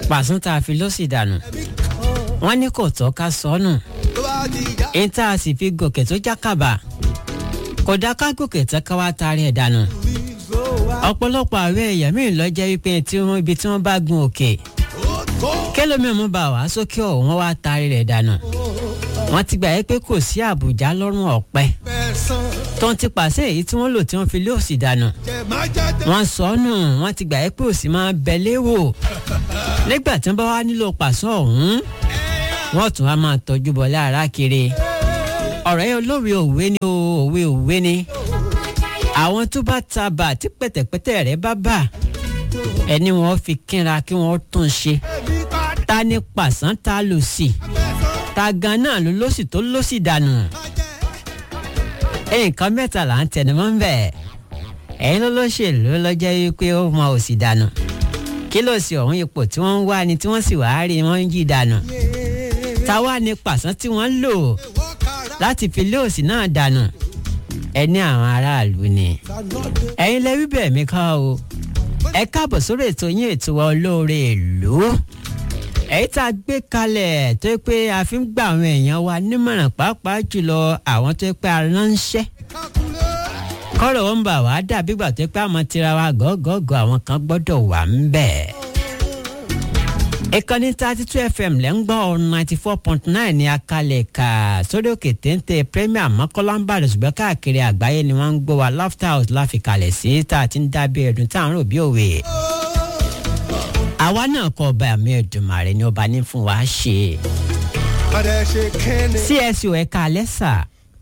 pàṣán tá a fi lọ́sì dànù wọ́n ní kò tọ́ ká sọnù èyí tá a sì fi gòkè tó jákàbà kò dá ká gòkè tán ká wá taari ẹ̀ dànù ọ̀pọ̀lọpọ̀ àwọn èèyàn míì lọ jẹ́ wípé tí wọ́n ibi tí wọ́n bá gun òkè kẹlòmíì mú bá wàá sókè ọ̀hún wọ́n wá taari rẹ̀ dànù wọ́n ti gbà yẹ pé kò sí àbùjá lọ́rùn ọ̀pẹ tó ń ti pàṣẹ èyí tí wọ́n lò tí wọ́n fi lé òsì dànù wọ́n sọ ọ́ nù wọ́n ti gbà yẹ pé òsì máa bẹ léwò nígbà tí wọ́n bá wá nílò pàṣẹ ọ̀hún wọ́n tún wá máa tọ́jú bọ̀ lára kiri ọ̀rọ̀ yẹn olówe òwe ni o òwe òwe ni àwọn tó bá ta bà tí pẹ̀tẹ̀pẹ̀tẹ̀ rẹ̀ bá bà ẹni wọn fi kínra kí wọ́n tún ṣe ta ni pàṣán ta lò sí ta gan náà ló lọ́sì tó lọ́sì dànù nǹkan mẹ́ta là ń tẹnumọ́ ń bẹ̀ ẹ̀yin ló lọ́sẹ̀lú lọ́jọ́ wípé ó mọ òsì dànù kí ló sì ọ̀hún ipò tí wọ́n ń wá ni tí wọ́n sì wá rí wọ́n ń yí dànù táwa ni pàṣán tí wọ́n lò láti fi lé òsì náà dànù ẹni àwọn aráàlú ni ẹ̀yin lẹ́wí bẹ́ẹ̀ mi ká o ẹ káàbọ̀ sórí ètò yín ètò wa olóore ìlú èyí tá a gbé kalẹ̀ tó yẹ pé a fi ń gba àwọn èèyàn wa nímọ̀ràn pàápàá jùlọ àwọn tó yẹ pé a ránṣẹ́ kọ́rọ̀ wọn bà wá dàbí gbà tó yẹ pé àmọ́ tira wa gọ́gọ́gọ́ àwọn kan gbọ́dọ̀ wà ń bẹ̀. ìkànnì thirty two fm lẹ́ ń gbọ́ ninety four point nine ní akalẹ̀ kà sórí òkè téńté premier mọ́kànlá ń bàdàn ṣùgbọ́n káàkiri àgbáyé ni wọ́n ń gbọ́ wa laughter house láfikalẹ̀ sí tá a ti ń dábẹ́ ẹ̀dùn tá à ń rò bí òwe àwa náà kọ ọba àmì ẹdùnmàrè ni ọba ní fún wa ṣe. csu ẹ̀ka alẹ́sà.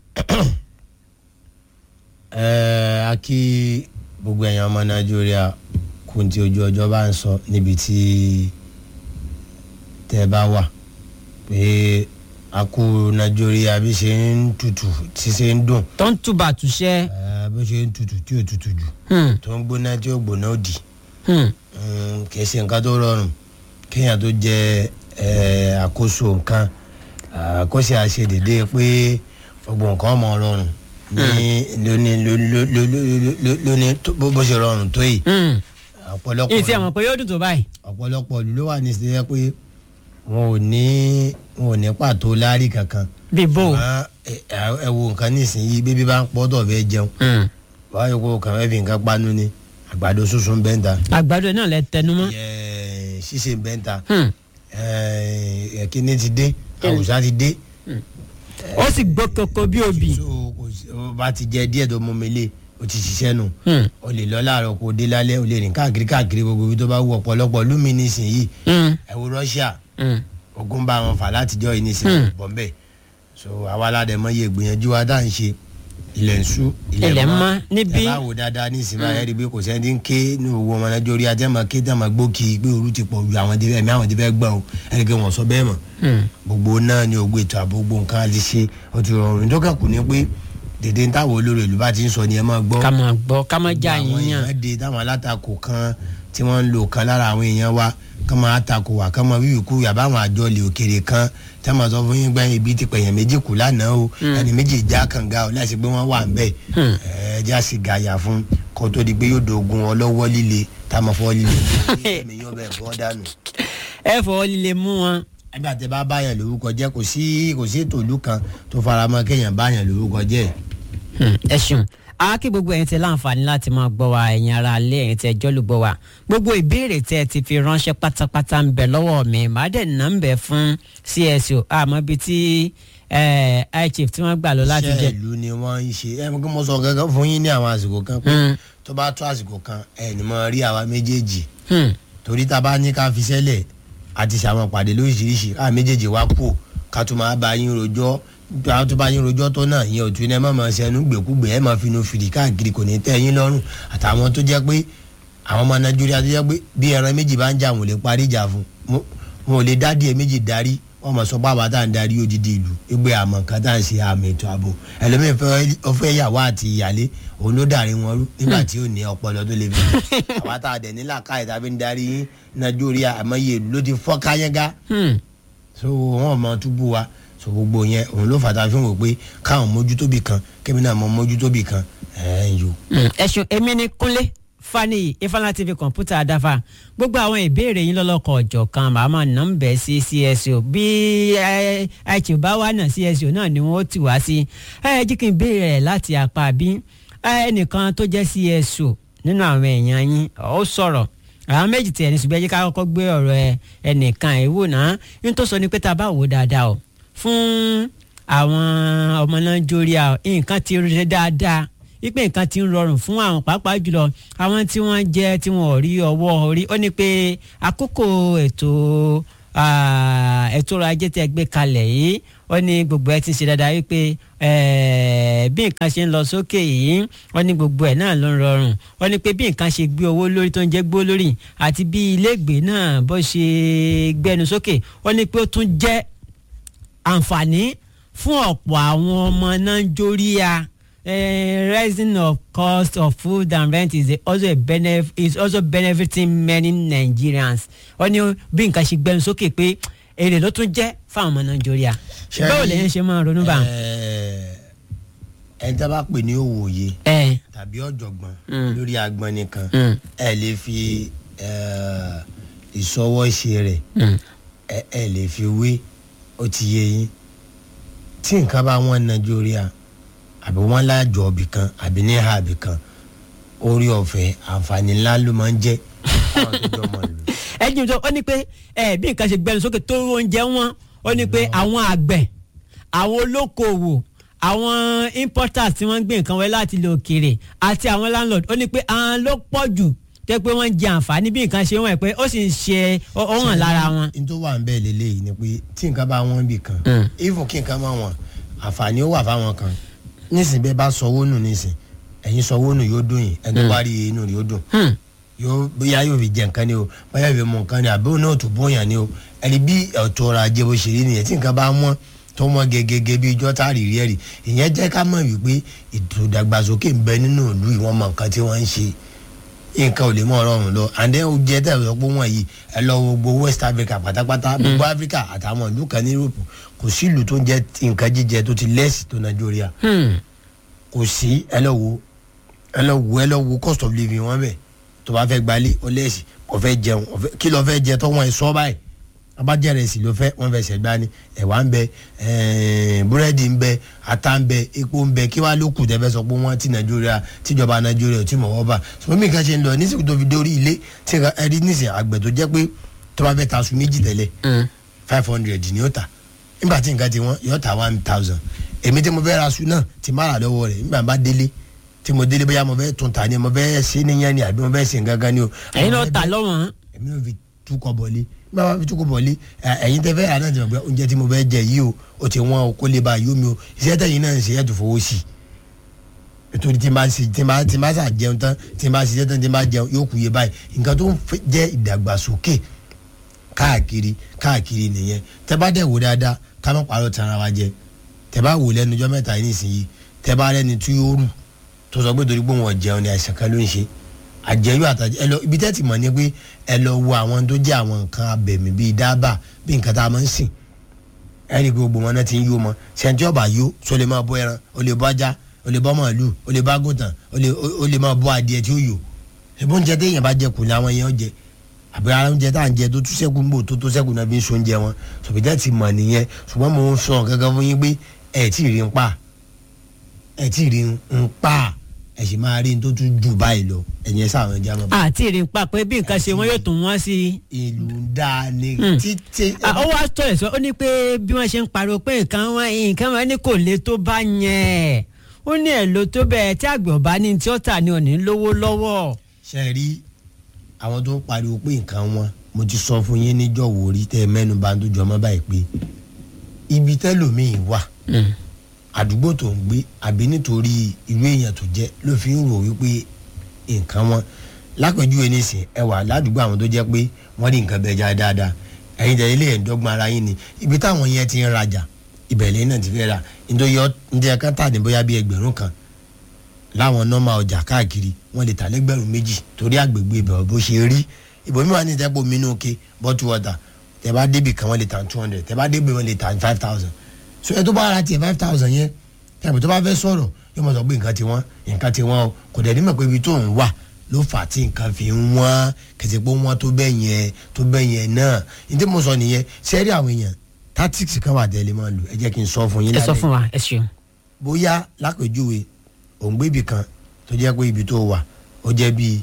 ẹ a kí gbogbo ẹ̀yàn ọmọ nàìjíríà kún tí ojú ọjọ́ bá ń sọ níbi tí tẹ́ bá wà pé a kú nàìjíríà bí ṣe ń tutù tí ṣe ń dùn tó ń túbà túṣẹ́. ẹ bó ṣe ń tutù tí ò tutù jù tó ń gbóná tí ò gbóná òdì kì í ṣe nǹkan tó rọrùn kéèyàn tó jẹ àkóso nǹkan àkóso àṣedédé pé gbogbo nǹkan ọmọ rọrùn ní lóní lóní bó ṣe rọrùn tó yìí ọ̀pọ̀lọpọ̀ ìtì àwọn pé yóò dùn tó báyìí. ọ̀pọ̀lọpọ̀ ìlú ló wà ní ìṣẹ́yẹ pé wọn ò ní wọn ò ní pàtó láárí kankan. bí bò. ẹ wo nǹkan nísìnyí bébí bá ń pọ́tọ̀ fẹ́ jẹun wáyé kó kàn fẹ́ fi nǹkan panu ni àgbàdo sunsun bẹ́ẹ̀ ta. àgbàdo náà lẹ tẹnu mọ́. ṣíṣe bẹ́ẹ̀ ta kíní ti dé àwùsá ti dé. ó sì gbọ́ koko bí obì. o bá ti jẹ díẹ̀ tó mú mi lé o ti ṣiṣẹ́ nù. o lè lọ láàárọ̀ kó o dé lálẹ́ o lè rìn káàkiri káàkiri gbogbo ibi tó bá wù ọ̀pọ̀lọpọ̀ lumi nísìnyí. ẹ wo Russia ogun bá wọn fà látijọ́ yìí nísìnyí bọ́m̀bẹ̀ so àwa aládẹ mọ iye ìgbìyànjú wa dá ń ṣe ilẹ̀ ń sú ilẹ̀ mọ́ níbí. ẹ bá wò dáadáa ní ìsinmi ayé rí i pé kò sẹ́ni tí ń ké ní owó ọmọ náà jórí ajẹ́mọ̀ ké tí a máa gbókì pé òru ti pọ̀ ju àwọn tí ẹ̀mí àwọn tí fẹ́ gbọ́n o ẹni pé wọ́n sọ bẹ́ẹ̀ mọ̀. gbogbo náà ni ògbó ètò ààbò gbogbo nǹkan àti ṣe ó ti rọrùn nítorí kù ní pé dèdè ń táwọn olórí ìlú bá ti ń sọ ni ẹ máa gbọ́. ká máa gbọ́ ká máa já àwọn yín yàn. èèyàn dé táwọn alátakò kan tí wọ́n ń lò kan lára àwọn èèyàn wa kán máa takò wá kán máa wíwì kú yàbá àwọn àjọ ilé òkèrè kan tí wọ́n máa sọ fún yín gbẹ́yìn ibi ti pẹ̀yàn méjì kù lánàá o ẹni méjì já kànga o láti pé wọ́n wà ń bẹ̀ ẹ já sí gàyà fún kó tó di pé yóò dogun ọlọ́wọ́ líle tá a máa fọ́ líle ẹ̀mí yóò bẹ̀ fọ́ dànù. ẹ fọwọ́ líle mú wọn. ẹgbẹ́ àti bá báyàn lórúkọ jẹ́ kò sí kò sí ètò ìlú kan tó faramọ́ kéèyàn báyàn lórúkọ jẹ́ ẹ ṣeun aákí gbogbo ẹ̀yin tẹ láǹfààní láti máa gbọ́ wa ẹ̀yin ara alẹ́ ẹ̀yin tẹ jọ́lùgbọ́ wa gbogbo ìbéèrè tẹ ti fi ránṣẹ́ pátápátá ń bẹ lọ́wọ́ mi màá dẹ̀ nà ń bẹ fún CSO àmọ́ bíi tí high chief tí wọ́n gbà lọ láti jẹ. iṣẹ́ ìlú ni wọ́n ń ṣe ẹ mọ̀ kí mo sọ gangan fún yín ní àwọn àsìkò kan pé tó bá tó àsìkò kan ẹ ní mo rí àwa méjèèjì torí tá a bá ní ká fi sẹ́lẹ̀ àti ṣàwọn pàdé lóríṣiríṣi káà méjèèjì wá kú ká tó máa bá yín rojọ́ àwọn tó bá yín rojọ́ tó náà yẹn ò tún ẹ má máa ṣẹnu gbèkúgbè ẹ máa fi inú fìdí káàkiri kò ní tẹ́ yín lọ́rùn àtàwọn tó jẹ́ pé àwọn ọmọ nàìjíríà tó jẹ́ pé bí ẹran méjì bá ń jà wọn ò lè parí ìjà fún wọn ò lè dádì ẹ méjì darí wọn mọ̀ sọ pé àwa tá à ń darí odidi ìlú ẹgbẹ́ àmọ̀ kan tá à ń ṣe àmì ètò ààbò ẹlòmíín fẹ́ yàwó àti ìyálé òun ló dàrí wọn rú nígbà tí ò ní ọpọlọ tó lè fi àwa tá a dẹ̀ nílà káyọ̀ tá a fi ń darí yín nàìjíríà àmọ́yé ìlú ló ti fọ́ káyẹ́gá so wọn mọ túbú wa so gbogbo yẹn òun ló fàtà fi hàn pé káwọn mójútóbì kan kébì náà mọ mójútóbì kan ẹ ń yò. ẹ ṣeun èmi ni kúnlé fani ifeanyi tv kọ̀ǹpútà adáfa gbogbo àwọn ìbéèrè yín lọ́lọ́kọ̀ ọ̀jọ̀ kan màmá nọ́mbẹ̀ sí cso bí àìtì bá wà náà cso náà ni wọ́n ti wá sí ẹ jí kí n béèrè rẹ̀ láti apá bí ẹnìkan tó jẹ́ cso nínú àwọn èèyàn yín ó sọ̀rọ̀ àwọn méjì tiẹ̀ ní ṣùgbọ́n ẹ jẹ́ ká kọ́kọ́ gbé ọ̀rọ̀ ẹ ẹnìkan ẹ̀ wò náà ní tó sọ ni pé tá a bá wò dáadáa o fún àwọn ọmọ nàìjíríà nǹkan ti rí dáadáa wípé nǹkan ti ń rọrùn fún àwọn pàápàá jùlọ àwọn tí wọ́n jẹ́ tí wọ́n ò rí ọwọ́ orí ó ní pé àkókò ètò ètò ọrọ̀ ajé tẹ́ gbé kalẹ̀ yìí ó ní gbogbo ẹ ti ń ṣe dáadáa wípé bí nǹkan ṣe ń lọ sókè yìí ó ní gbogbo ẹ náà ló ń rọrùn ó ní pé bí nǹkan ṣe gbé owó lórí tó ń jẹ́ gbó lórí àti bí iléègbé náà bó ṣe gbẹnu sókè ó ní pé ó tún jẹ́ àǹfààní fún ọ̀pọ̀ àwọn ọmọ nàìjíríà uh, rising of cost of food and rent is a, also a benef is also benefiting many Nigerians. wọ́n ní bí nǹkan ṣe gbẹnu sókè pé èrè ló tún jẹ́ fáwọn ọmọ nàìjíríà. báwo lèyìn ṣe máa ronú bá. ẹni tí a bá pè ní òwòye tàbí ọ̀jọ̀gbọ́n lórí agbọ́n nìkan ẹ lè fi ìṣọwọ́ ṣe rẹ̀ ẹ lè fi wé ó ti yé yín tí nǹkan bá wọn nàìjíríà àbí wọn lájọ ọbì kan àbí ní ha àbí kan orí ọ̀fẹ́ àǹfààní ńlá ló máa ń jẹ́ àwọn tó jọ mọ̀ lò. ẹ jí mi sọ ó ní pé ẹ bí nǹkan ṣe gbẹnu sókè tó oúnjẹ wọn ó ní pé àwọn àgbẹ̀ àwọn olókoòwò àwọn importers tí wọ́n ń gbé nǹkan wọlé láti ilẹ̀ òkèèrè àti àwọn landlord ó ní pé àwọn ló pọ̀ jù tẹ́ pé wọ́n ń jẹ àǹfààní bí nǹkan ṣe wọ́n ẹ̀ pé ó sì ń ṣe ó hàn lára wọn. n tó wà ń bẹ́ẹ̀ lélẹ́yìí ni pé tí nǹkan bá wọ́n bì kan even kí nǹkan máa wọ̀n àǹfààní ó wà fáwọn kan nísìnyí bẹ́ẹ̀ bá sọwọ́ nù nísìn ẹ̀yin sọwọ́ nù yóò dùn yín ẹni wá rí inú rẹ̀ yóò dùn yóò bóyá yóò fi jẹ nǹkan ni o bóyá yóò fi mú nǹkan ni àbí òun náà tó bóyá ni o ẹni bí ọ̀tọ̀ ọ̀rọ̀ ajé bó ṣe rí nìyẹn tí nǹkan bá wọ́n tó wọ́n gẹ́gẹ́ bí ijọ́ tá a rí rí ẹ̀rì ìyẹn jẹ́ ká mọ̀ wípé ètò ìdàgbàsókè ń bẹ nínú ìlú ìwọ̀n mọ̀ nǹkan tí wọ́n ń ṣe nǹkan ò lè mọ ọrọrùn lọ àndẹ oúnjẹ tẹ ẹ pé wọn yìí ẹ lọ gbogbo West Africa pátápátá gbogbo Africa àtàwọn ìlú kan ní Europe kò sí ìlú tó ń jẹ nǹkan jíjẹ tó ti lẹ́sì tó Nàìjíríà kò sí ẹ lọ wo ẹ lọ wo ẹ lọ wo cost of living wọn bẹ tó bá fẹ́ gbalé ó lẹ́sì kò fẹ́ jẹun kí ló fẹ́ jẹ tó wọn ẹ sọ báyìí abájẹrẹ sì ló fẹ́ wọn fẹ́ sẹgbá ni ẹ̀wà ń bẹ búrẹ́dì ń bẹ ata ń bẹ epo ń bẹ kí wàá ló kù tẹ́fẹ́ sọ pé wọ́n ti nàìjíríà tíjọba nàìjíríà tí mọ̀ wọ́n bá sọ mí kan ṣe ń lọ nísìkò tó fi dórí ilé tí ẹ rí nísìnyí àgbẹ̀ tó jẹ́ pé tó bá fẹ́ ta aṣọ méjì tẹ́lẹ̀ five hundred ni ó ta nígbà tí nǹkan ti wọ́n yóò ta one thousand èmi tí mo fẹ́ ra aṣọ náà ti má rà lọ́wọ́ rẹ̀ nígbà bá délé tí mo délé bóyá mo fẹ́ tún ta ni mo fẹ́ ṣe níyẹn ni àbí mo fẹ́ ṣe nǹkan kan ni o. ẹ̀yin náà ta lọ́wọ́n. èmi náà fi túkọ̀ bọ̀lé bá wa fi túkọ̀ bọ̀lé ẹ̀yin tẹ́ fẹ́ rà náà ti mọ̀ pé oúnjẹ tí mo fẹ́ jẹ yìí o ó ti wọ́n o kó lè ba yóò mi o iṣẹ́ tẹ̀yìn náà ń ṣe ẹ̀ tó fowó sí i nítorí tí n bá ṣe tí n bá tí n bá ṣà jẹun tán tí n bá ṣiṣẹ́ tán tí n bá jẹun yóò kú iye báyìí nǹkan tó ń jẹ́ ìdàgbàsókè káàkiri káàkiri nìyẹn tẹ́ bá dẹ̀ wò dáadáa ká má parọ́ tara wa jẹ tẹ́ bá wò lẹ́nu ọjọ́ mẹ́ta yìí nísìnyí tẹ́ bá rẹ́ni tí yóò rù tó sọ pé torí pé wọn jẹun ni àìsàn kan ló ń ṣe àjẹyó àtàjẹ ẹ lọ ibi tẹ́ ti mọ̀ ni pé ẹ lọ wo àwọn tó jẹ́ àwọn nǹkan abẹ̀mí bíi dábà bíi nǹkan tá a máa ń sìn ẹ rí i pé gbogbo wọn náà ti ń yó mọ sẹ́ńtì ọ̀bà yó so lè máa bọ́ ẹran ó lè bọ́ ajá ó lè bọ́ màálù ó lè bọ́ àgùntàn ó lè máa bọ́ adìẹ tí ó yò ẹ̀bùn oúnjẹ téèyàn bá jẹ kù ní àwọn èèyàn jẹ àbí ara oúnjẹ tá à ń jẹ tó tún sẹ́kù ń bò tó tó sẹ́kù náà fi ń so oúnjẹ wọn sọ̀bìtẹ́ ti mọ̀ nìyẹn ṣùgbọ́n mo ń sọ gángan fún yín pé ẹ̀ tí ì rí ń pa ẹ̀ tí ì rí ń pa ẹ̀ sì máa rí n tó tún jù báyìí lọ ẹ̀yìn ẹ̀ sáwọn ẹja máa. àti ìrìn pa pé bí nǹkan ṣe wọn yóò tún wọ́n sí i. ìlú dáa ni títí. ó wá tọ̀lẹ̀ sọ ó ní pé bí wọ́n ṣe ń pariwo pé nǹkan wọn nǹkan wọn ní kò le tó bá yẹn ó ní ẹ̀ ló tó bẹ́ẹ̀ tí àgbẹ̀ ọ̀bá ní tí ó tà ní òní lówó lọ́wọ́. ṣe rí àwọn tó ń pariwo pé nǹkan wọn mo ti sọ fún yín níjọ́ wò rí tẹ́ mẹ́nu bá ń tó jọmọ́ báyìí pé ibi tẹ́lòmíì wà àdúgbò tó ń gbé àbí nítorí irú èèyàn tó jẹ́ ló fi ń rò wípé nǹkan wọn lápẹjúwe nísìn ẹ wà ládùúgbò àwọn tó jẹ́ pé wọ́n rí nǹkan bẹja dáadáa ẹ̀yin tẹ ilé ẹ̀ńdọ́gbọ̀n ara yín ni ibi táwọn yẹn ti ń rajà ìbẹ̀lẹ̀ náà ti fẹ́ ra nítorí ǹjẹ́ ká tà ní bóyá bí ẹgbẹ̀rún kan láwọn nọ́mà ọjà káàkiri wọ́n lè tà lẹ́gbẹ̀rún méjì torí àgbègbè ibẹ̀ bó ṣe rí ìbòmí wà ní ìtẹ́pọ̀ mi nù ké bottle water tẹ bá débì kan wọ́n lè tà two hundred tẹ bá débì wọ́n lè tà five thousand so ẹ tó bá ra tiẹ̀ five thousand yẹn tẹ̀bù tó bá fẹ́ sọ̀rọ̀ yóò mọ̀ sọ pé nǹkan ti wọ́n nǹkan ti wọ́n o kò dẹ̀ ní mọ̀ pé ibi tó ń wà ló fà tí nǹkan fi ń wọ́n kẹsì pé wọ́n tó bẹ́ẹ̀ yẹn tó bẹ́ẹ̀ yẹn náà ní tí mo sọ nìyẹn sẹ́rí àwọn èèyàn tactics kan wà tẹ́lẹ̀ máa lò ẹ jẹ́ kí n sọ fún yín ẹ sọ lálẹ́ fún wa ẹ ṣeun. bóyá lápèjúwe òǹgbé ibì kan tó jẹ́ pé ibi tó wà ó jẹ́ bíi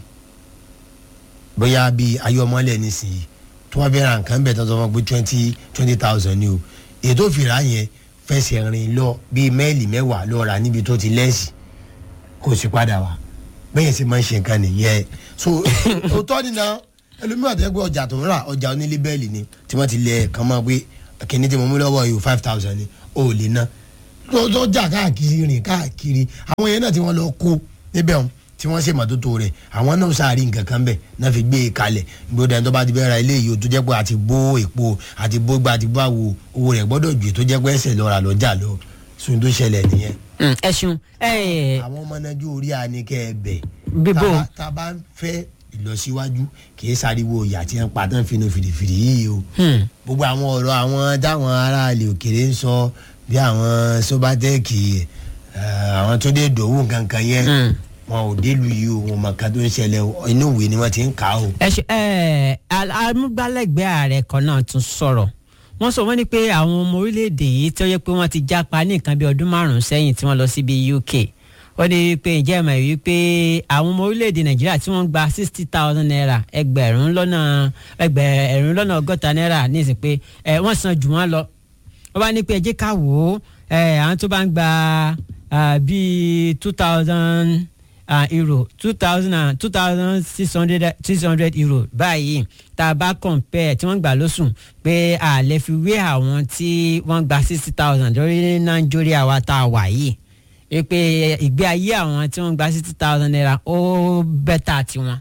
bóyá bíi ayọ́mọ́lẹ̀ nísìnyí tó wá fẹ́ ra nǹkan bẹ̀ tó sọ fún pé twenty twenty thousand ni o ètò ìfìrà yẹn fẹsẹ̀ rìn lọ bíi mẹ́ẹ̀lì mẹ́wàá lọ rà níbi tó ti lẹ́sì kó sì padà wá bẹ́ẹ̀ sì máa ń ṣe nǹkan nìyẹn so òótọ́ nínú ẹlòmíràn tẹ́ pé ọjà tó ń rà ọjà onílé bẹ́ẹ̀lì ni tí wọ́n ti lẹ̀ kàn máa pé kíní tí mo mú lọ́wọ́ yìí five thousand ni ó lè ná lọ́jà káàkiri rìn káàkiri àwọn yẹn náà tí wọ́n lọ kó níbẹ̀ wọn tí wọ́n ṣe mọ́tótó rẹ̀ àwọn náà sáà rí nǹkan kan bẹ̀ náà fi gbé e kalẹ̀ gbọ́dọ̀ ẹni tó bá ti bẹ́ẹ̀ ra ilé yìí o tó jẹ́ pé àti bó èpo àti bó gba àti bó àwo owó rẹ̀ gbọ́dọ̀ ju tó jẹ́ pé ẹsẹ̀ lọ́ra lọ́jà lọ sùn tó ṣẹlẹ̀ nìyẹn. Mm, ẹ ṣeun ẹ àwọn ọmọ nájú orí àníkẹ́ ẹ bẹ̀ Bíbó. tá- tá a bá ń fẹ́ ìlọsíwájú kì í sáriwo ìyá tí wọ́n pa tán fínú fìdífìdí yìí o Hmm. gbogbo àwọn ọ̀rọ̀ àwọn táwọn aráàlú òkèrè ń sọ bí àwọn sobatẹ́ẹ̀kì àwọn tó dé dòwú kankan yẹn Mm. wọn ò délùú yìí o wọn mọ̀ ká tó ń ṣẹlẹ̀ o inú ìwé ni wọ́n ti ń kà á o. ẹ ṣe ẹ amúgbálẹ́gbẹ̀ẹ́ ààrẹ kan náà tún sọ̀rọ̀ wọ́n sọ wọ́n ní pé àwọn ọmọ orílẹ̀-èdè yìí tó yẹ pé wọ́n ti jápa ní nǹkan bí ọdún márùn-ún sẹ́yìn tí wọ́n lọ síbi UK wọ́n ní pé ǹjẹ́ ìmọ̀ yìí pé àwọn ọmọ orílẹ̀-èdè Nàìjíríà tí wọ́n gba sixty thousand naira ẹgbẹ̀rún lọ́nà ẹgbẹ̀rún lọ́nà ọgọ́ta naira ní ìsìn pé ẹ wọ́n san jù wọ́n lọ wọ́n bá ní pé ẹ jẹ́ ká wò ó ẹ àwọn tó bá ń gba ah, bíi two thousand euro two thousand and two thousand six hundred six hundred euro báyìí tá a bá compare tí wọ́n gbà lóṣù pé a lè fi wé àwọn tí wọ́n gba sixty thousand lórí ní nàìjíríà wa tá a wà yìí ẹ pé ìgbé ayé àwọn tí wọ́n gba sixty thousand naira ó bẹ́tà tiwọn.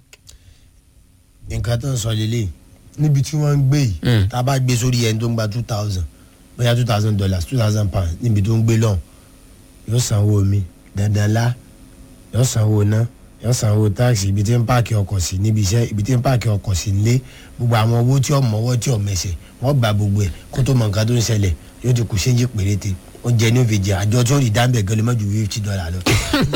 nǹkan tó ń sọ lélẹ̀ níbi tí wọ́n ń gbé yìí Mm. tá a bá gbé sórí ẹni tó ń gba two thousand bóyá two thousand dollars two thousand pounds níbi tó ń gbé lọ́hùn yóò sanwó omi dandan lá yóò sanwó iná yóò sanwó táàsì ibi tí ń páàkì ọkọ̀ sí níbi iṣẹ́ ibi tí ń páàkì ọkọ̀ sí nílé gbogbo àwọn owó tí ọmọ ọwọ́ tí ọmọ ẹsẹ̀ wọ́n gba gbogbo ẹ̀ kó tó mọ nǹkan tó ń ṣẹlẹ̀ yóò ti kù séńjì péréte oúnjẹ ní òfìjì àjọ tí ó rí dáńbẹ̀ gan lè má ju fifty dollar lọ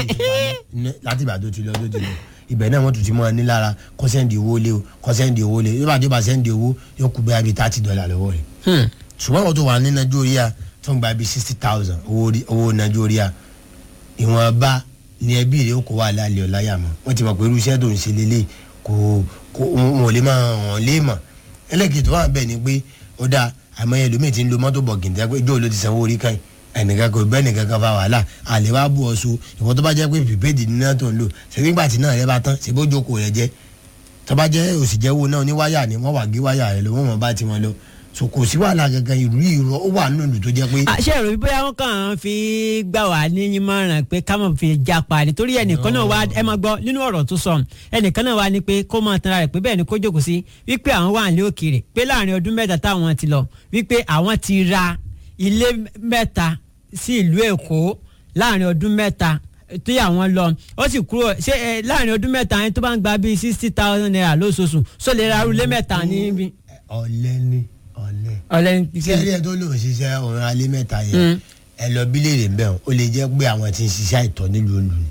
láti ìgbà tó ti lọ tó ti lọ ibẹ̀ náà wọ́n tún ti mọ́ ọ ní lára kọ́ sẹ́ndì owó lé o kọ́ sẹ́ndì owó lé yóò bá tó bá sẹ́ndì owó yóò kú bẹ́ẹ̀ bí thirty dollar lọ́wọ́ rẹ̀ Hmm. ṣùgbọ́n àwọn tó wà ní nàìjíríà tó ń gba bíi sixty thousand owó rí- owó nàìjíríà ìwọ̀nba ní ẹbí rẹ̀ ó kó wà lálẹ́ ọ̀láyà mọ́ wọ́n ti mọ̀ pé irú iṣẹ́ tó ń ṣe lélẹ̀ kò kò wọn ò lè máa hàn lé mọ̀ ẹlẹ́kìtì tó wà bẹ́ẹ̀ ni pé ó dáa àmọ́ ẹlòmíì ti ń lo mọ́tò bọ̀gìntẹ́ pé ìjọ́ ló ti sanwó orí kan yìí ẹnìkan kò bẹ́ẹ̀ nìkan kan fa wàhálà àlè wá bú ọ so ìwọ tó bá jẹ́ pé pípéèdì ní náà tó ń lò ṣe nígbà tí náà rẹ bá tán ṣe bó jókòó rẹ jẹ́ tó bá jẹ́ òsìjẹ́wò náà ní wáyà ni wọ́n wà gé wáyà rẹ lọ wọ́n mọ̀ bá tiwọn lọ so kò sí wàhálà gangan ìlú ìrọ ó wà nínú ìlú tó jẹ́ pé àṣẹ ìròyìn bóyá wọn kàn án fi gbà wá ní ìmọ̀ràn pé ká mọ̀ fi japa nítorí ẹnìkan náà wá ẹ máa gbọ́ nínú ọ̀rọ̀ tó sọ ẹnìkan náà wá ní pé kó máa tanra rẹ̀ pé bẹ́ẹ̀ ni kó jókòó sí wípé àwọn wà ní òkèèrè pé láàrin ọdún mẹ́ta táwọn ti lọ wípé àwọn ti ra ilé mẹ́ta sí ìlú Èkó láàrin ọdún mẹ́ta tí àwọn lọ ó sì kúrò ṣé ẹ láàrin ọdún mẹ́ta yẹn tó bá ń gba bíi sixty thousand naira lóṣooṣù sọ lè ra ilé mẹ́ta níbi ọ̀lẹ ni ọ̀lẹ. ọ̀lẹ́ tí ẹrí ẹ tó lòun ṣiṣẹ́ òun alẹ́ mẹ́ta yẹn ẹ lọ bí léèrè ń bẹ̀ ọ́n ó lè jẹ́ pé àwọn tí ń ṣiṣẹ́ àìtọ́ nílùú olù ni.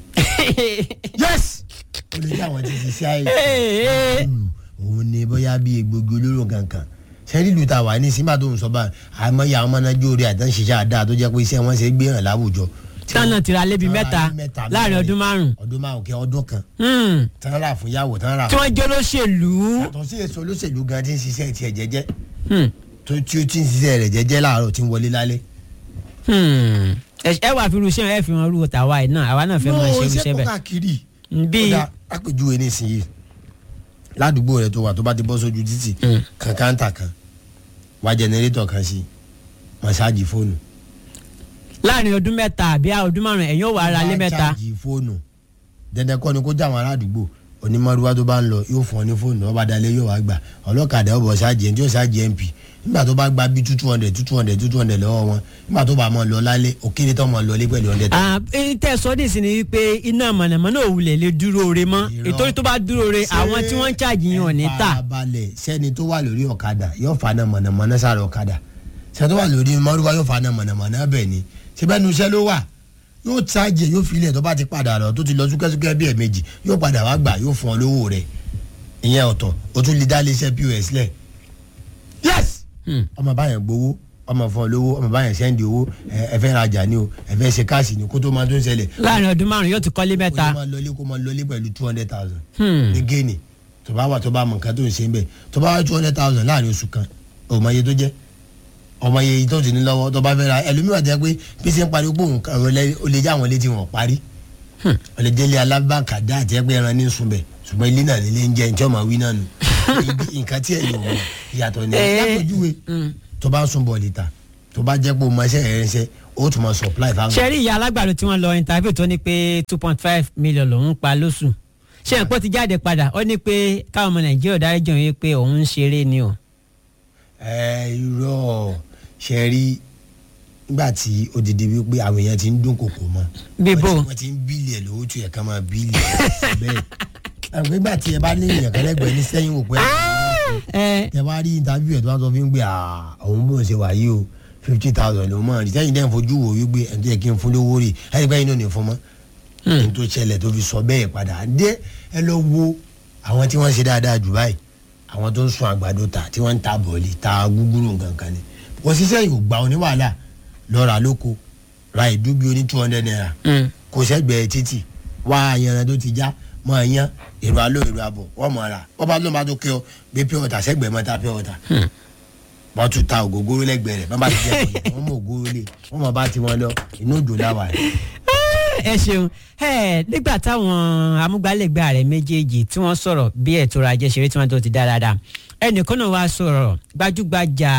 yes ó lè jẹ́ àwọn tí ń ṣiṣẹ́ àìtọ́ nílùú òun ni bóyá bí egbògi olóró kankan sẹ́rí ìlú ta wà ní sígbà tó ń sọ bá àmọ́ ìyá àwọn ọmọ náà jóore àtàn ṣiṣẹ́ àdáa tó jẹ́ pé iṣẹ́ wọn ṣe gbé hàn láwùjọ. tánà tìrà lébi mẹ́ta láàrin ọdún márùn. ọdún márùn kẹ ọdún kan Hmm. tán rà fún yàwó tán rà tí fún. wọ́n jẹ́ olóṣèlú. yàtọ̀ sí èso olóṣèlú gan tí ń ṣiṣẹ́ tiẹ̀ jẹ́jẹ́ Hmm. tó tí ó ti ń ṣiṣẹ́ rẹ̀ jẹ́jẹ́ láàárọ̀ tí ń wọlé lálẹ́. Hmm. ẹ ẹ wà fi irúṣẹ́ ẹ fi wọn rú tàwa yìí náà àwa náà fẹ́ máa ṣe irúṣẹ́ kó bẹ́ẹ̀. káàkiri. bí kódà àpèjúwe nísìnyí ládùúgbò rẹ tó wà tó bá ti bọ́ sójú títì Mm. kan káńtà kan wá jẹnẹrétọ̀ kan sí mọ̀ṣáàjì fóònù. láàrin ọdún mẹ́ta àbí ọdún márùn ẹ̀yin ò wà ara lé Wá mẹ́ta. ṣáàjì fóònù dandan kọ́ ni kó jáwọn aládùúgbò onímọ̀rúwá tó bá ń lọ yóò fún ọ ní fóònù ọba dalẹ̀ yóò wá gbà ọlọ́kadà ọbọ̀ ṣáàjì ẹni tí yóò ṣáàjì mp nígbà tó bá gba bí two hundred two hundred two hundred lọ́wọ́ wọn nígbà tó bá mọ̀ lọ lálẹ́ òkèlè tó mọ̀ lọlé pẹ̀lú hundred. Ah, eh, tẹ́ ẹ sọ ní ìsinmi wípé iná mọ̀nàmọ́ná ò wulẹ̀ lè dúró re mọ́ Irọ́. ètò tó bá dúró re àwọn tí wọ́n ń ṣáàjì yín ò ní tà. farabalẹ̀ sẹ́ni tó wà lórí ọ̀kadà yóò fana mọ̀nàmọ́ná sára ọ̀kadà sẹ́ni tó wà lórí mọ́rúwá yóò fana mọ̀nàmọ́ná bẹ́ẹ̀ ni síbẹ̀ nu iṣẹ́ ló wà yóò ṣáàjì ẹ̀ yóò fi ilẹ̀ tó bá ti padà lọ tó ti lọ súkẹ́súkẹ́ bí ẹ̀ẹ̀mejì yóò padà wá gbà yóò fún ọ lówó rẹ̀ ìyẹn ọ̀tọ̀ o tún lè dá iléeṣẹ́ pos lẹ̀ yes ọmọ báyẹn gbowó ọmọ fún ọ lówó ọmọ báyẹn sẹ́ndì owó ẹ ẹ fẹ́ rajà ni o ẹ fẹ́ ṣe káàsì ni kó tó máa tó ń ṣẹlẹ̀ láàrin ọdún márùn yóò ti kọ́lé kó mẹ́ta. máa lọlé kó máa lọlé pẹ̀lú two hundred thousand Hmm. ní géènì tó bá wà tó bá mọ nǹkan tó ń ṣe ń bẹ̀ tó bá wà two hundred thousand láàrin oṣù kan ọmọ iye tó jẹ́ ọmọ iye tó ti ní lọ́wọ́ tó bá fẹ́ ra ẹlòmíràn jẹ́ pé bí ṣe ń parí pé òun kan ó lè jẹ́ àwọn ilé tí wọ́n parí ó lè délé alábàkàdá àti ẹgbẹ́ ẹran ní sunbẹ̀ ṣùgbọ́n ilé náà nílé ń jẹ́ ní tí ọmọ wí náà nù Ibi- nǹkan tí ẹ̀yìn òun ìyàtọ̀ ní Eh. lápèjúwe tó bá ń sun bọ̀ọ̀lì ta tó bá jẹ́ pé o mọ iṣẹ́ rẹ̀ ń ṣe ó tún mọ supply fáwọn. ṣe rí ìyá alágbàdo tí wọ́n lọ interview tó ní pé two point five million lòún pa lóṣù ṣé ẹ̀ pọ́ ti jáde padà ó ní pé káwọn ọmọ nàìjíríà dárí jẹun yìí pé òun ń ṣeré ni o. ẹ irọ́ ṣe rí nígbà tí odidi wípé àwọn èèyàn ti ń dún kòkò mọ́ Bíbó. wọ́n ti- wọ́n ti ń bílì ẹ̀ lówó tó yẹ ká máa bílì ẹ̀ bẹ́ẹ̀ àwọn nígbà tí ẹ bá ní èèyàn kẹlẹ́gbẹ̀ẹ́ ní sẹ́yìn wò pé ẹ ẹ bá rí interview ẹ̀ tó bá sọ fún mi pé "Ah, òun bó ń ṣe wà yìí o fifty thousand ló mọ̀ rí sẹ́yìn dẹ́n fojú wò wípé ẹ̀ tó yẹ kí n fún lówó rè ẹ̀ gbẹ́yìn náà ní fún mọ́ ẹni tó ṣẹlẹ̀ tó fi sọ bẹ́ẹ̀ padà dé ẹ lọ wo àwọn tí wọ́n ṣe dáadáa jù báyìí àwọn tó ń sun àgbàdo ta tí wọ́n ń ta bọ̀ọ̀lì ta gúgúrú nǹkan kan ni wọ́n ṣiṣẹ́ yìí ò gbà wọn ní wàhálà lọ rà lóko ra ìdúbí oní two hundred naira kò sẹ́gbẹ̀ẹ́ títì wá ayanran tó ti já mọ ẹyán èrò aló èrò àbọ̀ wọ́n mọ̀ ra wọ́n bá ló máa tó kẹ́ ọ gbé pure water sẹ́gbẹ̀ẹ́ mọ́ta pure water wọ́n tún ta ògógóró lẹ́gbẹ̀ẹ́ rẹ̀ bọ́n bá ti jẹ́ ọ̀yẹ́ wọ́n mọ̀ ògóró lé wọ́n mọ̀ bá ti wọn lọ inú òjò láwà rẹ̀. ẹ ṣeun ẹ nígbà táwọn amúgbálẹ́gbẹ́ ààrẹ méjèèjì tí wọ́n sọ̀rọ̀ bí ètò ọrọ̀ ajé ṣeré tí wọ́n tó ti dáadáa ẹnìkan náà wá sọ̀rọ̀ gbajúgbajà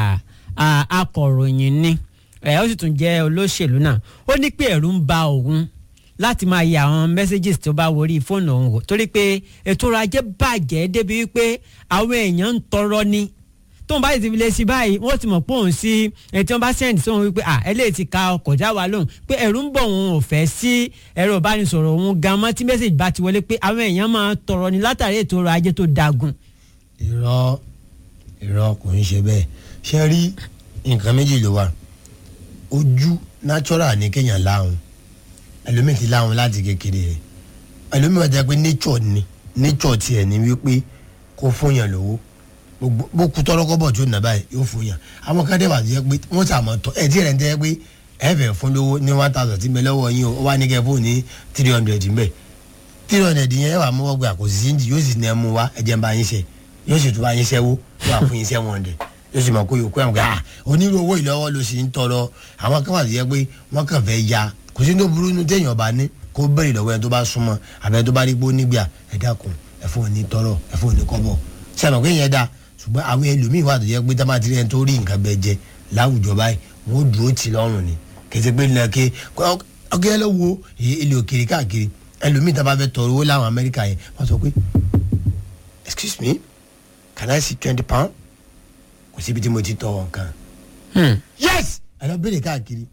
à, akọ̀ròyìn ni ẹ ó sì tún jẹ́ olóṣèlú náà ó ní pé ẹ̀rù ń ba òun láti máa yẹ àwọn messages tó bá wọrí fóònù òun wò torí pé ètò ọrọ̀ ajé bàjẹ́ débi wípé àwọn èèyàn ń tọrọ ni tóun bá ti fi lè sí báyìí wọ́n ti mọ̀ pé òun sí ẹtí wọ́n bá sẹ́ǹdì sóhun wípé à eléyìí ti ka ọkọ̀ já wa lóhùn pé ẹ̀rù ń bọ̀ òun ò fẹ́ sí ẹ̀rọ ìbánisọ̀rọ̀ òun gan mọ́ tí mẹ́sàgì bá ti wọlé pé àwọn èèyàn máa tọrọ ni látàrí ètò ọrọ̀ ajé tó dagun. irọ́ irọ́ kò ń ṣe bẹ́ẹ̀ ṣe rí nǹkan méjì ló wà ojú natural ní kéèyàn láhùn ẹlòmíì ti láhùn láti kékeré rẹ̀ ẹlòmíì wà jẹ́ pé nature ni nature tiẹ̀ ní wípé kó fún yàn lówó gbogbo bó kú tọ́lọ́kọ́ bọ̀ tó nà báyìí yóò fún yàn àwọn kan dé wà tó yẹ pé wọ́n sàmọ́ tọ́ ẹ̀ tí rẹ̀ ń tẹ́ pé ẹ fẹ́ fún lówó ní one thousand tí ń bẹ lọ́wọ́ yín o ó wá ní kẹ́ fóònù ní three hundred ń bẹ three hundred yẹn ẹ wà mọ́wọ́ gbé àkòsí sí yóò sì ní ẹ mú wa ẹ jẹ́ ń bá yín ṣe yóò sì tún bá yín ṣẹ́wó yóò wà fún yín seven hundred yóò sì mọ̀ kó yòókù ẹ̀ ń gbà onírú owó ìlọ́wọ́ ló sì ń tọrọ àwọn kan wà tó yẹ pé wọ́n kàn fẹ́ ya kò sí tó burú nu téèyàn bá ní kó bẹ̀rẹ̀ lọ́wọ́ ẹni tó bá súnmọ́ àbẹ̀ tó bá rí pé ó nígbà ẹ dákun ẹ fún òní tọrọ ẹ fún òní kọ́bọ̀ sẹ́nu pé yẹn dáa ṣùgbọ́n àwọn ẹlòmíì wà tó yẹ pé tá bá ti rí ẹni tó rí nǹkan bẹ́ẹ̀ jẹ láwùjọ báyìí wọ́n ó dúró tì lọ́rùn ni kèsì pé nílẹ̀ ké ọkẹ́ ló wo ilé òkèèrè káàkiri ẹlòmíì tá bá fẹ́ tọrọ owó láwọn Amẹ́ríkà yẹn wọ́n sọ pé excuse me can I see twenty pound kò síbi tí mo ti tọrọ nǹkan yes ẹ lọ béèrè káàkiri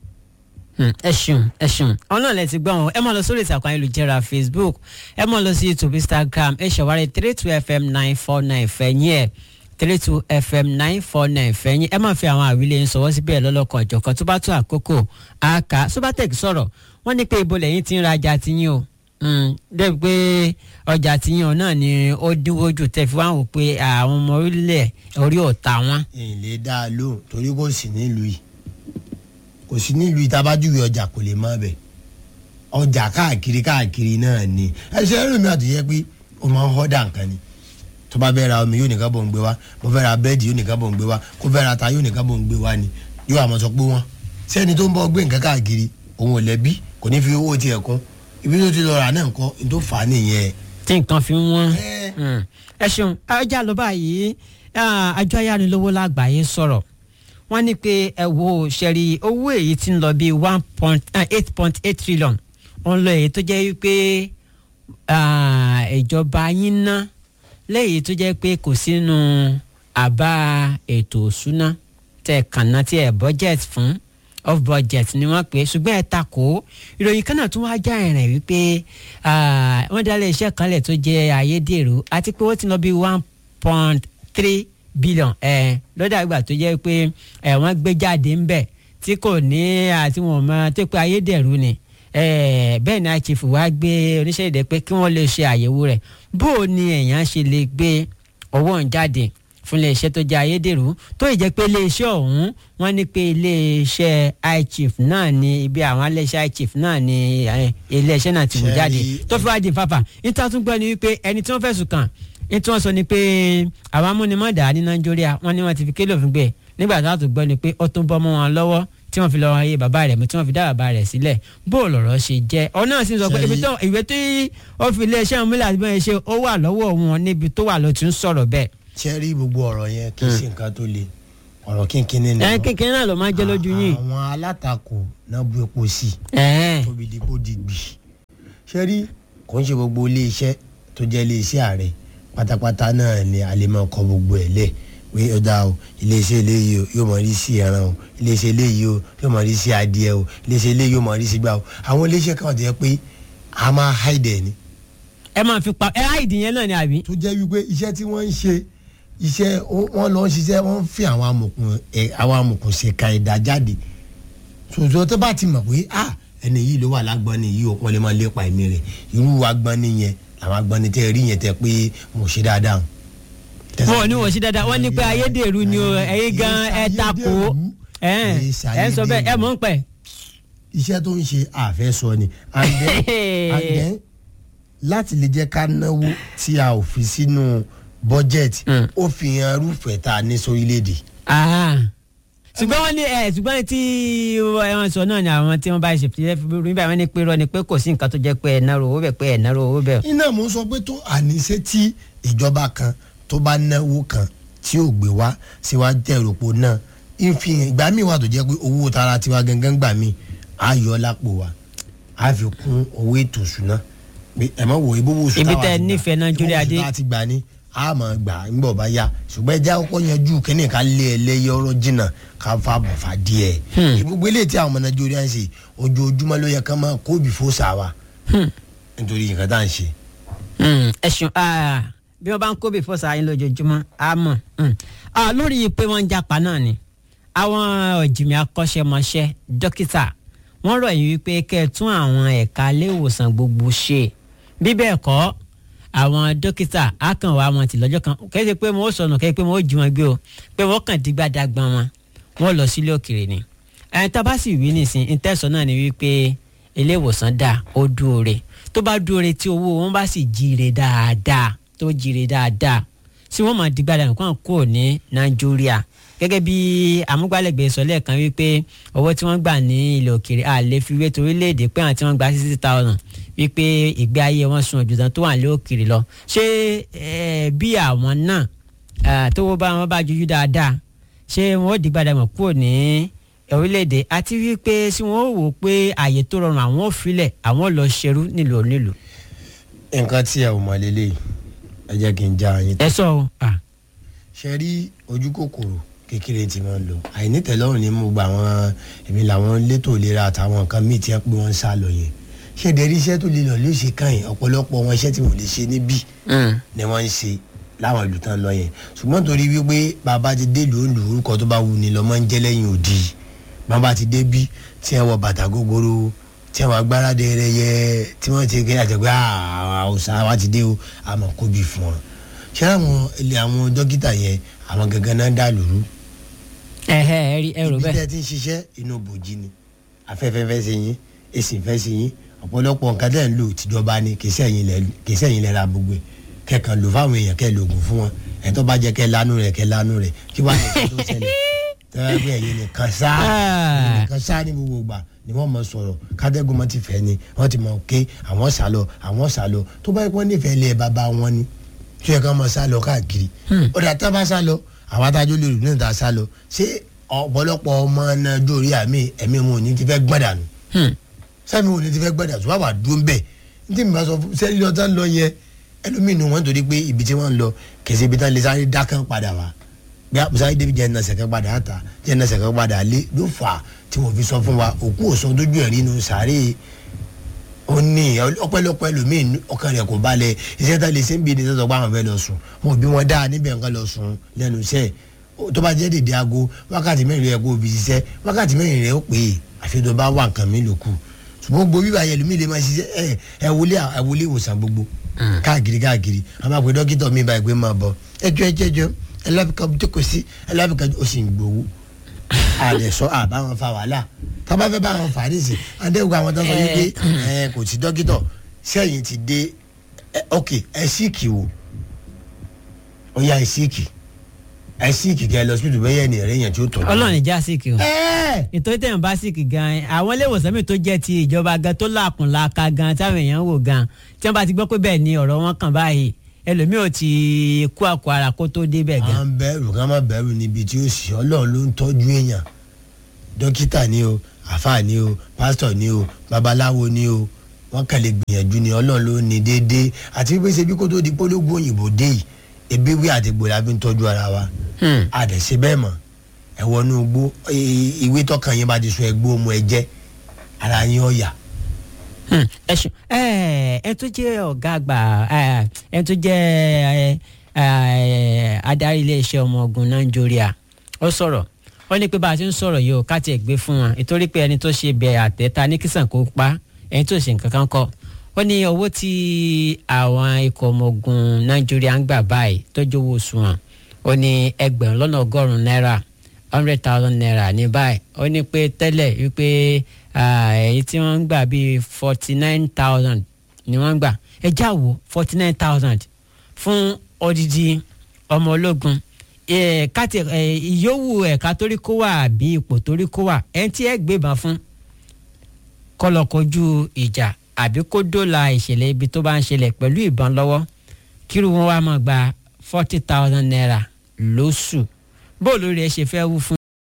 ẹ ṣeun ẹ ṣeun àwọn náà lẹ ti gbọ́ wọn ẹ máa lọ sórí ìtàkùn ayélujára facebook ẹ máa lọ sí youtube instagram ẹ ṣàwárí three two fm nine four nine fẹ̀yìn ẹ̀ three two fm nine four nine fẹ̀yìn ẹ máa fi àwọn àwílé yín sọwọ́ síbẹ̀ lọ́lọ́kan ọ̀jọ̀kan tó bá tó àkókò àkà sobatec sọ̀rọ̀ wọ́n ní pé ibo lẹ́yìn tí ń rajà tiyín o dẹ́bi pé ọjà tiyín náà ni ó dínwó jù tẹ́ fi wá wò pé àwọn ọmọ orílẹ̀ orí ọ̀tá wọn. èlé dá a lóhùn torí kò sí nílùú yìí kò sí nílùú ìtabájúwe ọjà kò lè má bẹ̀ ọjà káàkiri káàkiri náà ni ẹsẹ̀ ẹ̀rọ mi àti yẹ pé o máa ń họ́dà nǹkan ni tó bá fẹ́ ra omi yóò nìkan bò ń gbé wá mo fẹ́ ra bẹ́ẹ̀dì yóò nìkan bò ń gbé wá kó fẹ́ ra ata yóò nìkan bò ń gbé wá ni yóò àmọ́ sọ pé wọ́n sẹ́ni tó ń bọ́ gbé nǹkan káàkiri òun ò lẹ́bí kò ní fi owó tiẹ̀ kún ibi tó ti lọ rà náà nǹkan ní tó fà á nìyẹn. tí nǹkan fi ń wọ́n ẹ ṣeun ọjà ló báyìí àjọ ayánilówó lágbàáyé sọ̀rọ̀ wọ́n ní pé ẹ wo ṣẹ̀rí owó èyí tí ń lọ bíi one point eight point eight trillion òun lọ èyí tó jẹ́ wípé ìjọba yín ná lẹ́yìn tó jẹ́ pé kò sínú àbá ètò òṣúná tẹ̀ kànáà tí ẹ̀ budget fún off budget ni wọ́n pè é ṣùgbọ́n ẹ̀ takò ìròyìn kan náà tún wá já ẹ̀rìn wípé wọ́n dálé iṣẹ́ kan lẹ̀ tó jẹ́ ayédèrú àti pé ó ti lọ bíi one point three billion ẹ lọ́dà ìgbà tó jẹ́ pé ẹ wọ́n gbé jáde ń bẹ̀ tí kò ní àti wọn mọ tó pé ayédèrú ni eh, bẹ́ẹ̀ ni chief wá gbé oníṣẹ́ ìdẹ pé kí wọ́n lè ṣe àyẹ̀wò rẹ̀ bó o ní èèyàn ṣe lè gbé owó ń jáde fún iléeṣẹ́ tó jẹ́ ayédèrú tó ì jẹ́ pé iléeṣẹ́ ọ̀hún wọ́n ní pé iléeṣẹ́ iChief náà ni ibi àwọn iléeṣẹ́ iChief náà ni eh, iléeṣẹ́ náà ti wò Ṣé jáde rí- tó fi wá di fàfà níta tún gbọ́ ni wípé ẹni tí wọ́n fẹ̀sùn kàn ní tí wọ́n sọ ni pé àwọn amúnimọ̀dà ní nàìjíríà wọ́n ní wọ́n ti fi kélé òfin gbé nígbà tó àtúgbọ́ ni pé ó tún bọ́ mọ́ wọn lọ́wọ́ tí wọ́n fi lọ́ọ́ ayé bàbá rẹ̀ mú tí wọ́n fi dá bàbá rẹ̀ sílẹ̀ bó o lọ̀rọ̀ ṣe jẹ́ ọ náà sì sọ pé Ṣé ibi rí- tó ìwé tí ó fi iléeṣẹ́ òmìnira àti bẹ́ẹ̀ ṣe ó wà lọ́wọ́ wọn níbi tó wà ló ti ń sọ̀rọ̀ bẹ́ẹ̀. ṣe rí gbogbo ọ̀rọ̀ yẹn kì í ṣe nǹkan tó le ọ̀rọ̀ kínkínní ni ẹ kékeré náà ló máa jẹ́ lójú yín. àwọn alátakò náà bu epo sí i Ẹ̀ẹ́. tóbi di kó di gbì ṣe rí kò ń ṣe gbogbo iléeṣẹ́ tó jẹ́ iléeṣẹ́ ààrẹ pátápátá náà ni a lè máa kọ gbogbo ẹ̀ lẹ̀ pé ó dáa o iléeṣẹ́ eléyìí o yóò máa rí sí ẹran o iléeṣẹ́ eléyìí o yóò máa rí sí adìẹ o iléeṣẹ́ eléyìí yóò máa rí sí gbà o àwọn iléeṣẹ́ kan tó yẹ pé a máa háìdẹ̀ ni ẹ máa fi pa ẹ áìdì yẹn náà ni àbí. tó jẹ́ wípé iṣẹ́ tí wọ́n ń ṣe iṣẹ́ wọ́n lọ ń ṣiṣẹ́ wọ́n ń fi àwọn amòkùn ẹ̀ àwọn amòkùn ṣe ka ẹ̀dá jáde ṣòṣò tó bá ti mọ̀ pé ah ẹni yìí ló wà lágbọ́nni yìí ó lè máa lépa ẹ̀mí rẹ̀ irú agbọ́nni yẹn làwọn agbọ́nni tẹ́ rí yẹn tẹ́ pé mo ṣe dáadáa. wọn ò ní wọ́n sí dáadáa wọ́n ní pé ayédèrú ni o ẹ̀yin gan ẹ takò ẹ̀ ẹ̀ ń sọ bẹ́ẹ̀ ẹ mọ̀ ń pẹ́. iṣẹ́ tó ń ṣe àfẹ́ sọ ni and then and then láti lè jẹ́ ká náwó tí a ò fi sínú bọ́jẹ̀tì Mm. ó fi hàn irúfẹ́ tá a ní sórílẹ̀-èdè. Ah. ṣùgbọ́n wọ́n ní ẹ̀ ṣùgbọ́n tí wọ́n sọ náà ni àwọn tí wọ́n bá ṣe fìdí fún mi báyìí wọ́n ní pé rọ ni pé kò sí nǹkan tó jẹ́ pé ẹ̀ náà owó bẹ̀ pé ẹ̀ náà owó bẹ̀. iná mo sọ pé tó àníṣe tí ìjọba kan tó bá náwó kan tí ò gbé wá síwájú ẹ̀rọ̀pọ̀ náà ìfihàn ìgbà míì wà tó jẹ́ pé owó tara tiwa gangan gbà mí á yọ lápò wa á fi kún owó ètò ìṣúná pé ẹ má wo ibówó oṣù Ibi táwa tẹ́ ẹ ti gbà, nífẹ̀ẹ́ Nàìjíríà ibówó dé. oṣù tá a ti gbà ní a máa gbà ńgbọ̀ bá yá ṣùgbọ́n ẹja kọ́kọ́ yanjú kínní ká lé ẹlẹ́yẹ ọ̀rọ̀ jìnnà ká fa bọ̀fà díẹ̀ Hmm. gbogbo eléyìí tí àwọn ọmọ Nàìjíríà ń ṣe ojoojúmọ́ ló yẹ ká máa kóbi fóṣà wa Hmm. nítorí nǹkan tá à ń ṣe. Hmm, ẹ̀sùn ah, bí wọ́n bá ń kó bí fọ́sà yín lójoojúmọ́ á mọ̀ Hmm. Ah, lórí pé wọ́n ń japa náà ni àwọn ọ̀jìnmí akọ́ṣẹ́mọṣẹ́ dókítà wọ́n rọ̀ yín wípé kẹ́ ẹ tún àwọn ẹ̀ka ilé ìwòsàn gbogbo ṣe bí bẹ́ẹ̀ kọ́ àwọn dókítà á kàn wá wọn tì lọ́jọ́ kan kẹ́ ẹ ṣe pé wọ́n ó sọnù kẹ́ ẹ pé wọ́n ó jí wọn gbé o pé wọ́n kàn dígbàdàgbọ́n wọn wọ́n lọ sílé òkèèrè ni ẹni tá a bá sì wí nìsín ìtẹ̀sán náà ni wípé ilé ìwòsàn dà ó dúore tó bá dúore tí owó wọn bá sì jíire dáadáa tó jíire dáadáa tí wọ́n máa dígbàdà nǹkan kúrò ní nàìjíríà gẹ́gẹ́ bí amúgbálẹ́gbẹ̀ẹ́ sọ lẹ́ẹ̀kan wípé owó tí wọ́n gbà ní ilẹ̀ òkèèrè a lè fi wé torílẹ̀-èdè pé àwọn tí wọ́n gba sixty thousand wípé ìgbé ayé wọn sun òjòdàn tó wà ní òkèèrè lọ ṣé eh, bí àwọn náà ah, tówó bá wọn bá jojú dáadáa ṣé wọn ó dìgbàdà mọ̀ kúrò ní orílẹ̀-èdè àti wípé tí wọ́n ó wò ó pé àyè tó rọrùn àwọn ò filẹ̀ àwọn ò lọ ṣerú nílùú onílùú. nǹkan tí ẹ ò mọ̀ lélẹ̀ ẹ jẹ́ kí n já yín. ẹ sọ o ah, ṣe rí ojú kòkòrò kékeré tí wọ́n ń lò àìnítẹ̀lọ́rùn ní mo gba àwọn èmi làwọn létò ìlera àtàwọn nǹkan míì tí wọ́n pé wọ́n ń sá lọ yẹn ṣé ìdẹ́rí iṣẹ́ tó lè lọ ló ṣe kàn yín ọ̀pọ̀lọpọ̀ wọn iṣẹ́ tí wọ́n lè ṣe níbí mm, ni wọ́n ń ṣe láwọn ìlú tán lọ yẹn ṣùgbọ́n torí wípé bàbá ti dé ìlú òǹlù orúkọ tó bá wù ní lọ́mọ ń jẹ́ lẹ́yìn òdì bàbá ti dé bí tí wọ́n wọ bàtà gógóró tí wọ́n agbára dẹrẹ yẹ tí wọ́n ti kẹ́ àtẹ̀gbẹ́ àwòsàn wa ti dé o àmọ́ kó bí fún wọn ṣé àwọn ilé àwọn dókítà yẹn àwọn gangan náà dà lóru ẹhẹ ẹ rí ẹ rò ibi bẹ́ẹ̀. tẹ́ ti ń ṣiṣẹ́ inú bòjì ni afẹ́fẹ́ fẹ́ sí yín èsì fẹ́ sí yín ọ̀pọ̀lọpọ̀ nǹkan tẹ́ ń lò tìjọba ni kì í sẹ́yìn lẹ́ kì í sẹ́yìn lẹ́ra gbogbo ẹ̀ kẹ́kàn lò fáwọn èèyàn kẹ́ lògùn fún wọn ẹ̀ tó bá jẹ́ kẹ́ lánú rẹ̀ kẹ́ lánú rẹ̀ kí wàá ní kí tó ṣẹlẹ̀ tẹ́wọ́ pé ẹ̀yin nìkan sá ẹ̀yin nìkan sá ní gbogbo gbà ni wọ́n mọ̀ sọ̀rọ̀ kádẹ́gùn mọ́ ti fẹ́ ni wọ́n ti mọ̀ ké àwọn sálọ àwọn sálọ tó bá yẹ kó nífẹ̀ẹ́ lé bàbá wọn ni tó yẹ ká mọ̀ sálọ káàkiri ó dà tá a bá sálọ àwọn adájọ́ lè rù ní ìta sálọ ṣé ọ̀pọ̀lọpọ̀ ọmọ náà jórí àmì ẹ̀mí wọn ò ní ti fẹ́ gbàdánù Hmm. sẹ́mi ò ní ti fẹ́ gbàdánù tó bá wà dúró bẹ́ẹ̀ ní tí mi bá sọ fún sẹ́ni lọ́tà ń lọ yẹn ẹlòmínú wọn torí pé ibi tí wọ́n ń lọ kèsì ibi tán lè sáré dákàn padà wá bí a sáré débi jẹ́ ẹ̀nàṣẹ̀ kan padà ta jẹ́ ẹ̀nàṣẹ̀ kan padà lé ló fà á tí wọ́n fi sọ fún wa òkú òsán dójú ẹ̀rí inú sàárè ó ní ọpẹ́lọpẹ́ ẹlòmíín ọkàn rẹ̀ kò balẹ̀ iṣẹ́ tá lè ṣe ń bí ní sọ́sọ́ pé àwọn fẹ́ lọ sùn wọn ò bí wọn dá níbẹ̀ nǹkan lọ sùn lẹ́nu iṣẹ́ Ó- tó bá jẹ́ dèdè aago wákàtí mẹ́rin rẹ̀ kó o fi ṣiṣẹ́ wákàtí mẹ́rin rẹ̀ ó pè é àfi tó bá wà nǹkan mi lòkù ṣùgbọ́n gbogbo bíbá yẹn lómi lè máa ṣiṣẹ́ ẹ ẹ wọlé ẹ wọlé ìwòsàn gbogbo káàkiri káàkiri a máa pe dókítà mi báyìí pé máa bọ̀ ẹjọ́ ẹjọ́ ẹjọ́ ẹlẹ́bìkà jókòó sí ẹlẹ́bìkà ó sì ń gbowó àlẹ́ sọ àbáwọn fa wàhálà tábà fẹ́ bá wọn fà á nísìn adéwòkọ àwọn tó sọ yìí pé ẹ kò sí dókítà sẹ́yìn ti dé ẹ ok ẹ síìkì o ó yá ẹ síìkì ẹ síìkì kẹ lọ síbítù bẹ́ẹ̀ yẹn ni ẹ̀rẹ́ yẹn tí ó tọ́jú. ọlọ́run ìjà síkì o ẹ nítorí tẹ̀yàn bá síkì gan àwọn ilé ìwòsàn mi tó jẹ́ ti ìjọba gan tó làkùn làkà gan táwọn èèyàn wò gan tí wọ́n bá ti gbọ́ pé bẹ́ẹ̀ ni ọ̀rọ̀ wọn kàn báyìí ẹlòmíì ò ti kú àkó ara kó tó débẹ̀ à gan. ń bẹ̀rù ká má bẹ̀rù níbi tí ó sì ọlọ́run ló ń tọ́jú èèyàn dókítà ni o àfáà ni o pásítọ̀ ni o babaláwo ni o wọ́n kàn lè gbìyànjú ni ọlọ́run ló ní déédéé àti pé ṣe bí kó tó di polówó òyìnbó dé yìí ebi wí àti gbòòrò àfi ń tọ́jú ara wa Hmm. àdẹ̀sẹ̀ bẹ́ẹ̀ mọ̀ ẹ wọnú igbó i- ìwé tọkàn yín bá ti sọ ẹgbó ọmọ ẹ jẹ́ ara yín ọ̀yà Hmm, ẹ ṣe ẹ ẹ tó jẹ́ ọ̀gá àgbà ẹ ẹ tó jẹ́ ẹ ẹ adarí iléeṣẹ́ ọmọ ogun nàìjíríà ó sọ̀rọ̀ ó ní pé bá a ti ń sọ̀rọ̀ yìí ó ká tiẹ̀ gbé fún wọn nítorí pé ẹni tó ṣe bẹ àtẹ̀ta ní kìsàn kó pa ẹni tó ṣe nǹkan kan kọ́ ó ní owó tí àwọn ikọ̀ ọmọ ogun nàìjíríà ń gbà báyìí tó jówó oṣù wọn ó ní ẹgbẹ̀rún lọ́nà ọgọ́rùn-ún náírà hundred thousand naira ní báyìí ó ní pé tẹ́lẹ̀ wípé ah, èyí tí wọ́n ń gbà bíi forty nine thousand ni wọ́n ń gbà ẹ já wo forty nine thousand fún odidi ọmọ ológun Eh, káti eh, ìyówù ẹ̀ka torí kó wà àbí ipò torí kó wà ẹni tí ẹ gbébọn fún kó lọ kojú ìjà àbí kó dóòlà ìṣẹ̀lẹ̀ ibi tó bá ń ṣẹlẹ̀ pẹ̀lú ìbọn lọ́wọ́ kírun wọn wá máa gba forty thousand naira lóṣù bóòlù rẹ̀ ṣe fẹ́ wú fún